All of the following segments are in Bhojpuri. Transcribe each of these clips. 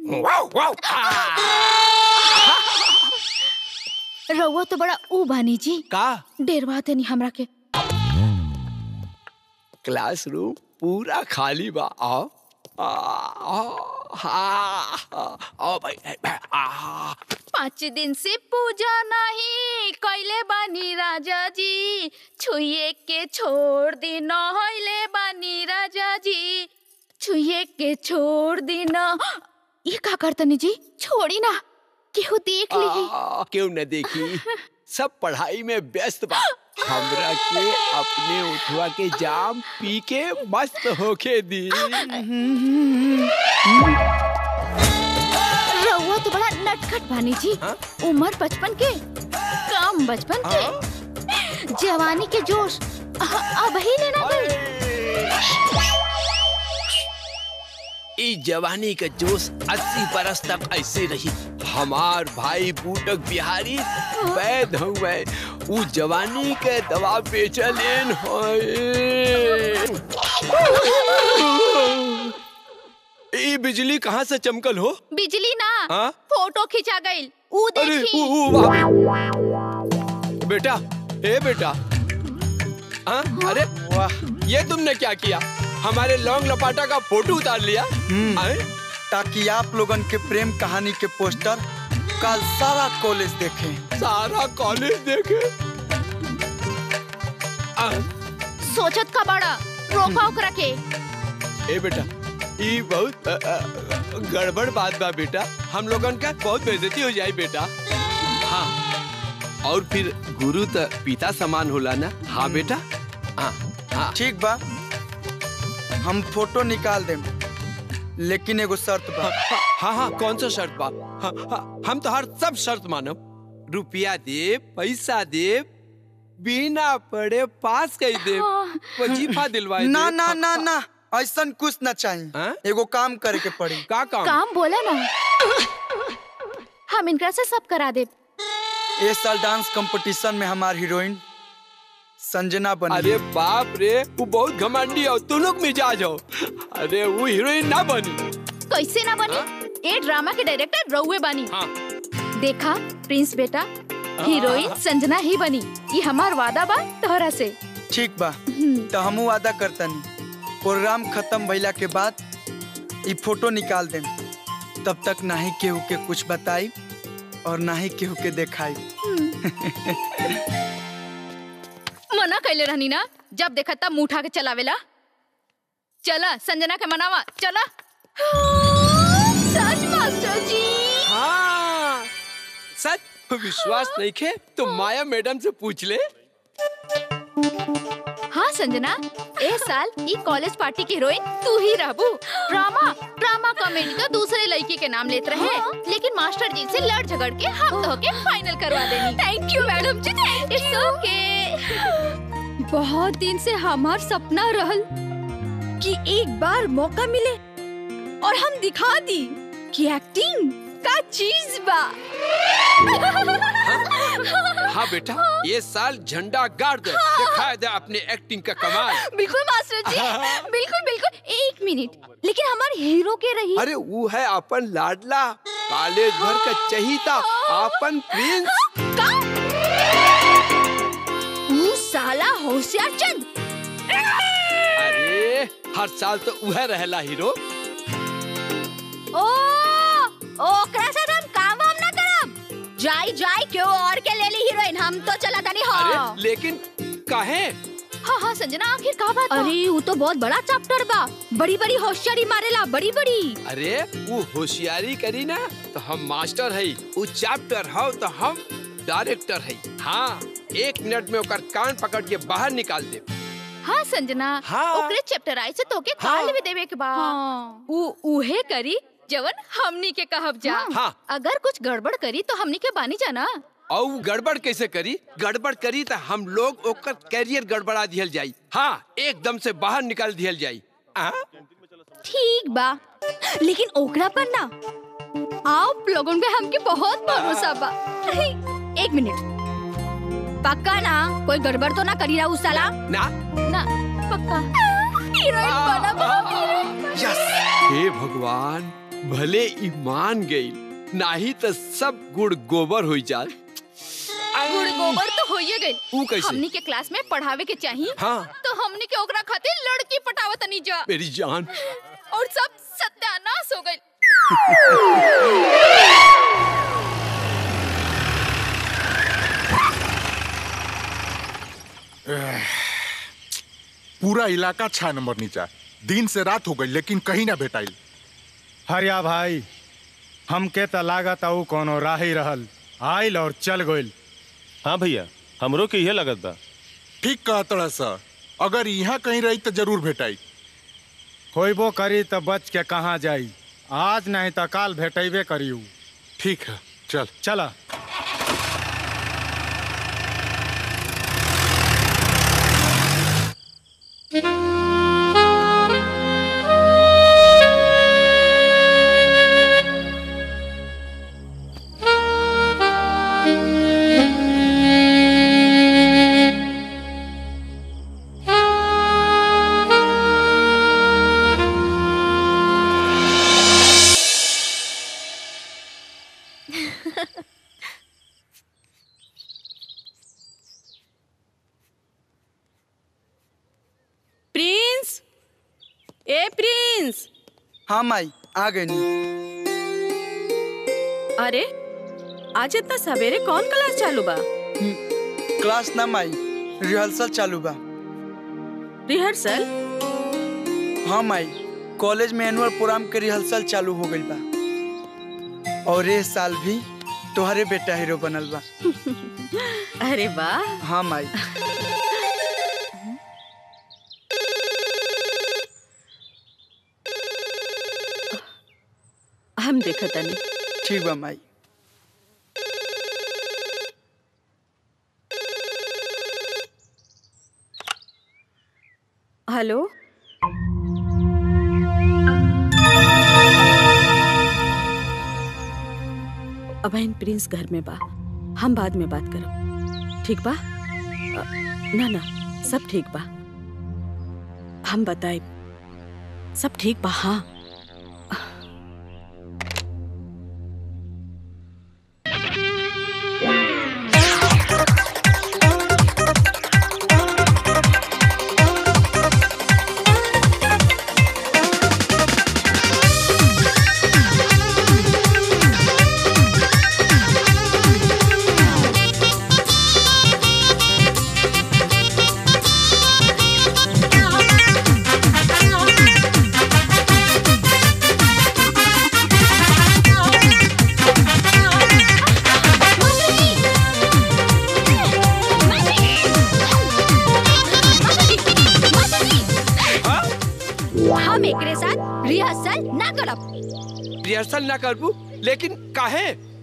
रउआ तो बड़ा ऊ बानी जी का डेरवा देनी हमरा के क्लासरूम पूरा खाली बा आओ आ, आ, हाँ, आओ भाई आ, पाँच दिन से पूजा नहीं कैले बानी राजा जी छुए के छोड़ दी नहले बानी राजा जी छुए के छोड़ दी न ये का करतनी जी छोड़ी ना केहू देख ली आ, क्यों न देखी सब पढ़ाई में व्यस्त बा हमरा के अपने उठवा के जाम पी के मस्त होके दी रउआ तो बड़ा नटखट बानी जी हाँ? उम्र बचपन के कम बचपन के जवानी के जोश अ- अब ही लेना गई ई जवानी का जोश अस्सी बरस तक ऐसे रही हमार भाई बूटक बिहारी वैद हुए ऊ जवानी के दवा बेचलेन होए ई बिजली कहाँ से चमकल हो बिजली ना हाँ? फोटो खिंचा गई ऊ अरे देखी ऊ, ऊ, वाह। बेटा ए बेटा हाँ? अरे वाह ये तुमने क्या किया हमारे लौंग लपाटा का फोटो उतार लिया आए? ताकि आप लोगन के प्रेम कहानी के पोस्टर कल सारा कॉलेज देखें सारा कॉलेज देखे आ, सोचत का बड़ा रोका ओकरा के ए बेटा ई बहुत अ, अ, गड़बड़ बात बा बेटा हम लोगन का बहुत बेइज्जती हो जाए बेटा हाँ और फिर गुरु त पिता समान होला ना हाँ बेटा हाँ हाँ ठीक बा हम फोटो निकाल देम लेकिन एगो शर्त बा हाँ हाँ कौन सा शर्त बा हाँ, हाँ, हम तो हर सब शर्त मानब रुपया दे पैसा दे बिना पढ़े पास कर दे हाँ। वजीफा दिलवाए दे। ना ना ना ना ऐसा कुछ ना चाहिए हाँ? एगो काम करे के पड़ी का काम काम बोला ना हम इनकरा से सब करा दे इस साल डांस कंपटीशन में हमार हीरोइन संजना बनी अरे बाप रे वो बहुत घमंडी हो तू लोग मिजाज हो अरे वो हीरोइन ना बनी कैसे ना बनी ए ड्रामा के डायरेक्टर रउए बनी हाँ देखा प्रिंस बेटा हीरोइन संजना ही बनी ये हमार वादा बा तोहरा से ठीक बा हम्म, तो हमू वादा करतनी प्रोग्राम खत्म भइला के बाद ई फोटो निकाल देम तब तक ना ही केहू के कुछ बताई और ना ही केहू के देखाई मना कैले रहनी ना जब देखा तब मुंह उठा के चलावेला चला संजना के मनावा चला सच मास्टर जी हाँ सच विश्वास नहीं खे तो माया मैडम से पूछ ले हाँ संजना ए साल ई कॉलेज पार्टी की हीरोइन तू ही रहबू ड्रामा ड्रामा कॉमेडी तो दूसरे लड़की के नाम लेते रहे लेकिन मास्टर जी से लड़ झगड़ के हम तो के फाइनल करवा देनी thank you madam ji it's okay बहुत दिन से हमार सपना रहल कि एक बार मौका मिले और हम दिखा दी कि एक्टिंग का चीज बा हाँ बेटा ये साल झंडा गाड़ दे दिखा दे अपने एक्टिंग का कमाल बिल्कुल मास्टर जी बिल्कुल बिल्कुल एक मिनट लेकिन हमारे हीरो के रही अरे वो है अपन लाडला कॉलेज भर का चहीता अपन प्रिंस का तू साला होशियार चंद अरे हर साल तो वह रहला हीरो ओ ओकरा से हम काम वाम ना करब जाई जाई क्यों और के ले ली हीरोइन हम तो चला तनी अरे हाँ लेकिन काहे हाँ हाँ संजना आखिर का बात अरे वो तो बहुत बड़ा चैप्टर बा बड़ी बड़ी होशियारी मारेला बड़ी बड़ी अरे वो होशियारी करी ना तो हम मास्टर है वो चैप्टर हो तो हम डायरेक्टर है हाँ एक मिनट में ओकर कान पकड़ के बाहर निकाल दे हाँ संजना हाँ। ओकरे चैप्टर आई से तोके हाँ। काल भी देवे के बा हाँ। उ उहे करी जवन हमनी के कहब जा हाँ। अगर कुछ गड़बड़ करी तो हमनी के बानी जाना और वो गड़बड़ कैसे करी गड़बड़ करी तो हम लोग ओकर कैरियर गड़बड़ा दिहल जाई हाँ एकदम से बाहर निकाल दिहल जाई आ? ठीक बा लेकिन ओकरा पर ना आप लोगों पे हमके बहुत भरोसा बा एक मिनट पक्का ना कोई गड़बड़ तो ना करी रहा उस साला ना ना पक्का हीरोइन बना बा हीरोइन यस हे भगवान भले ई मान गई नाही तो सब गुड़ गोबर हो जात गुड़ गोबर तो होइए गई ऊ कैसे? हमनी के क्लास में पढ़ावे के चाहिए हाँ। तो हमनी के ओकरा खातिर लड़की पटावत नहीं जा मेरी जान और सब सत्यानाश हो गई पूरा इलाका छह नंबर नीचा दिन से रात हो गई लेकिन कहीं ना भेटाइल हरिया भाई हमके त लागत आऊ कोनो राही रहल आइल और चल गइल हाँ भैया हमरो के इहे लगत बा ठीक कहतड़ा सर अगर यहाँ कहीं रही तो जरूर भेटाई होइबो करी त बच के कहाँ जाई आज नहीं त काल भेटेबे करियू ठीक है चल चला प्रिंस ए प्रिंस हाँ माई आ गई अरे आज इतना सवेरे कौन क्लास चालू बा क्लास ना माई रिहर्सल चालू बा रिहर्सल हाँ माई कॉलेज में एनुअल प्रोग्राम के रिहर्सल चालू हो गई बा और ये साल भी तोहरे बेटा हीरो बनल बा अरे वाह हाँ माई हम देखत तनी ठीक बा माई हेलो अबैन प्रिंस घर में बा हम बाद में बात करब ठीक बा अ, ना ना सब ठीक बा हम बताए सब ठीक बा हाँ हम एकरे साथ रिहर्सल ना करब रिहर्सल ना करबू लेकिन काहे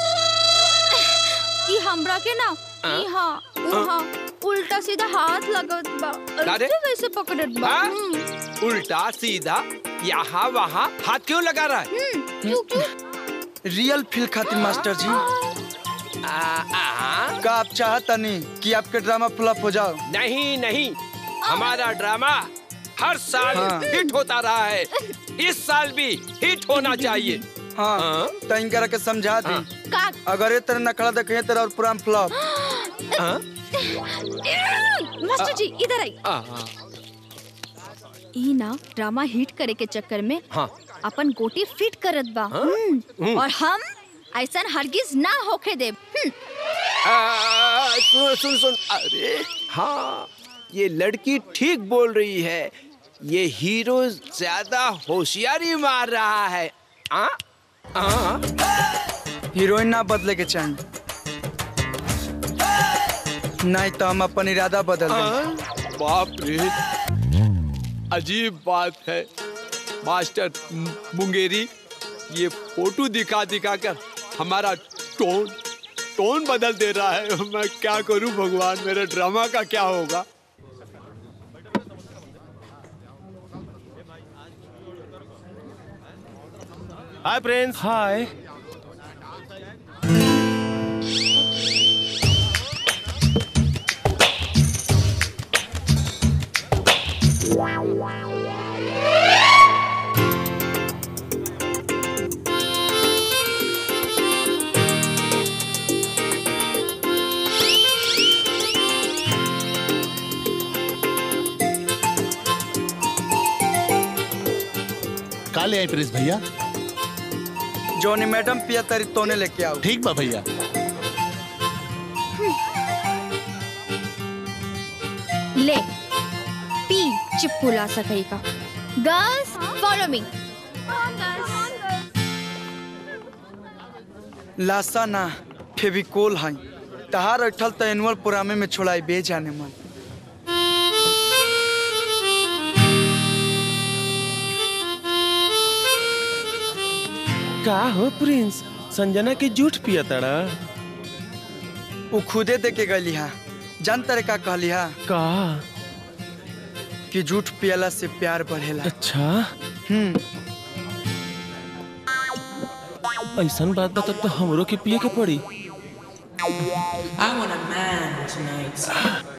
ई हमरा के ना हाँ? इहाँ उहाँ उल्टा सीधा हाथ लगत बा अरे? ऐसे कैसे पकड़त बा हाँ? हम्म, उल्टा सीधा यहाँ वहाँ हाथ क्यों लगा रहा है हम्म, क्यों क्यों रियल फील खातिर मास्टर जी आ, आ, का आप चाहता नहीं कि आपके ड्रामा फ्लॉप हो जाओ नहीं नहीं हमारा ड्रामा हर साल हाँ। हिट होता रहा है इस साल भी हिट होना चाहिए हाँ हाँ? तो इनकरा के समझा दी हाँ। का अगर ये तरह नखड़ा देखे तेरा और पूरा फ्लॉप हाँ? मास्टर जी इधर आई आ, आ, ई ना ड्रामा हिट करे के चक्कर में हाँ अपन गोटी फिट करत बा हम्म, हम्म। और हम ऐसा हरगिज ना होके देब हम्म, आ, सुन सुन सुन अरे हाँ ये लड़की ठीक बोल रही है ये हीरो ज्यादा होशियारी मार रहा है आ? आ? हीरोइन ना बदले के चाहिए नहीं तो हम अपन इरादा बदल देंगे आ? बाप रे अजीब बात है मास्टर मु- मुंगेरी ये फोटो दिखा दिखा कर हमारा टोन टोन बदल दे रहा है मैं क्या करूं भगवान मेरे ड्रामा का क्या होगा हाय प्रिंस हाय आई प्रिंस भैया जोनी मैडम पिया तारी तोने लेके आओ ठीक बा भैया ले पी चिपकुला सकई का गर्ल्स फॉलो मी लाशा ना फेविकोल है तहार अठल त एनुअल पुरामे में छोड़ाई बे जाने मन का हो प्रिंस संजना के जूठ पिया तड़ा वो खुदे दे के गली हा जान तरे का कहली हा का कि झूठ पियला से प्यार बढ़ेला अच्छा हम्म ऐसन बात बता तो हमरो के पिए के पड़ी I want a man tonight.